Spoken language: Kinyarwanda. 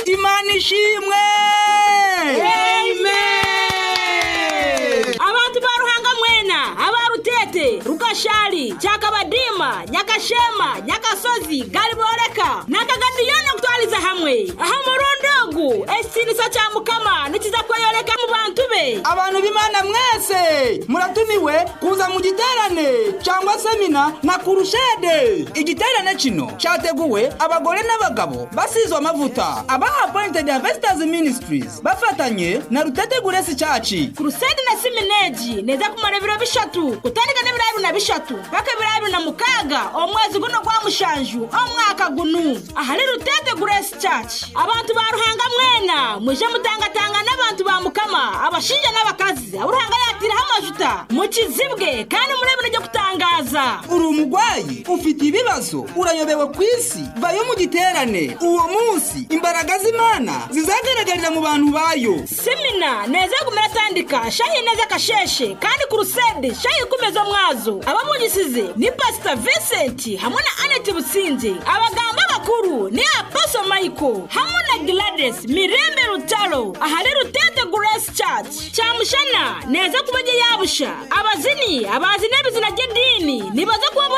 imana ishimwe abantu ba ruhangamwena abarutete rugashari cyakabadima nyagashema nyagasozi gariboreka na kagadiyoni gutwariza hamwe aha murundogu esinisa cya mukama nikiza kuyoreka mu bantu be abantu b'imana mwese muratumiwe kuza mu giterane cyangwa semina na kurushede igiterane kino cyateguwe abagore n'abagabo basizwe amavuta aba appointed harvesters ministries bafatanye na rutete guresi cyaci kurusede na simineji neza kumara ibiro bishatu gutandika n'ibirayi bibiri na bishatu paka ibirayi bibiri na mukaga omwezi guno gwa mushanju omwaka gunu ahari rutete grace church abantu ba ruhanga mwena muje mutangatanga n'abantu ba mukama abashinja n'abakazi aburuhanga yatiraho amajuta mukizibwe kandi murebe n'ibyo gutangaza uri umurwayi ufite ibibazo urayobewe ku isi vayo mu giterane uwo munsi imbaraga z'imana zizagaragarira mu bantu bayo semina neza kumera tandika shahi neza kasheshe kandi kurusede shahi kumeza mwazo abamugisize ni pastor vincent hamwe na anet butsinze abaganga bakuru ni apostle michael hamwe na gladys mirembe rutaro ahari rutete grace church cyamushana neza kumenya yabusha abazini abazi n'ibizina by'idini nibaze kuba